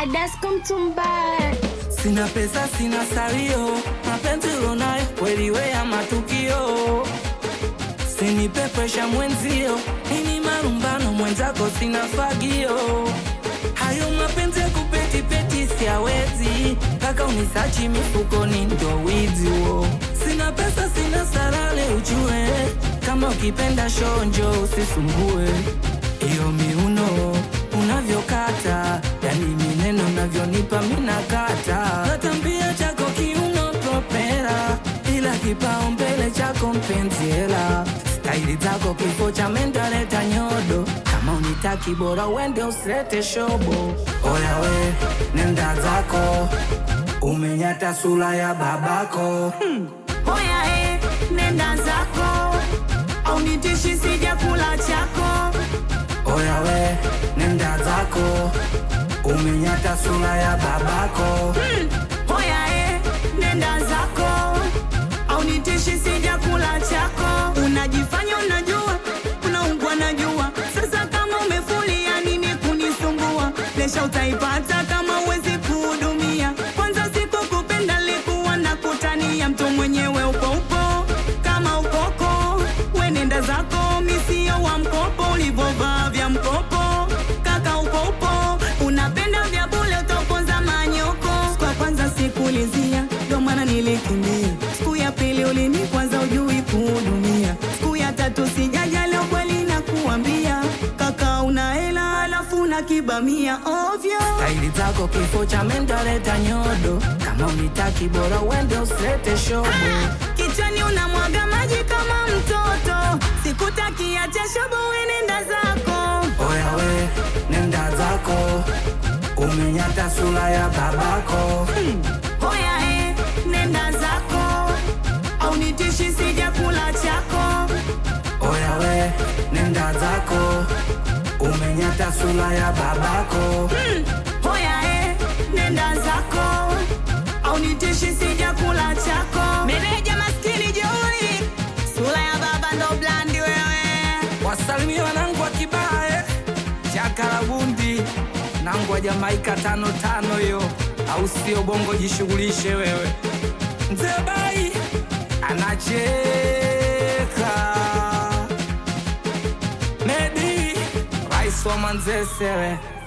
Adasko Mtumbaya. Sina pesa, sina salio, mapenzi ulonayo kweli we ya matukio. Sinipe presha mwenzio, nini marumbano mwenzako, sina fagio. Hayo mapenzi ya kupetipeti siawezi, kaka unisachi mifukoni ndo wizi huo. Sina pesa, sina salale, ujue kama ukipenda shonjo usisumbue iyo miuno unavyokata, yani mineno unavyonipa minakata. Natambia chako kiuno propera, ila kipaumbele chako mpenzi hela. Staili zako kifo cha mentaleta nyodo, kama unitaki bora uende usilete shobo. Oya we, nenda zako, umenyata sura ya babako. Oya e, nenda zako au nitishi sija kula chako. Oya we, nenda zako, umenyata sura ya babako. Oya e, nenda zako au nitishi sija kula chako. Unajifanya unajua, unaungwa najua. Sasa kama umefulia nini kunisumbua? Lesha utaipata kama uwezi kuhudumia. Kwanza sikukupenda likuwa na kutania, mtu mwenyewe upo upo kama ukoko. We nenda zako, misio wa mkopo, ulivovaa vya mkopo kaka upo upo, unapenda vya bule, utaponza manyoko. Siku ya kwanza sikulizia, ndo maana nilikimbia. Siku ya pili ulini kwanza ujui kuhudumia. Siku ya tatu sijaja, leo kweli nakuambia kaka, una hela alafu una kibamia ovyo. Staili zako kifo cha mentaleta nyodo, kama unitaki bora uende usilete shobo. Kichwani unamwaga maji kama mtoto, sikutaki acha shobo, we nenda zako. Oya we, nenda zako, umenyata sura ya babako. Oya e, nenda zako au nitishi sija kula chako. Oya we, nenda zako, umenyata sura ya babako. Oya e, nenda zako au nitishi sija kula chako. Meneja maskini jeuri, sura ya baba ndo blandi wewe. Wasalimie wanangu wa Kibae, Chakarabundi, nangu wa Jamaika tano tano hiyo, au sio? Bongo jishughulishe wewe. Mzee Bai anacheka, Medi rais wa Manzese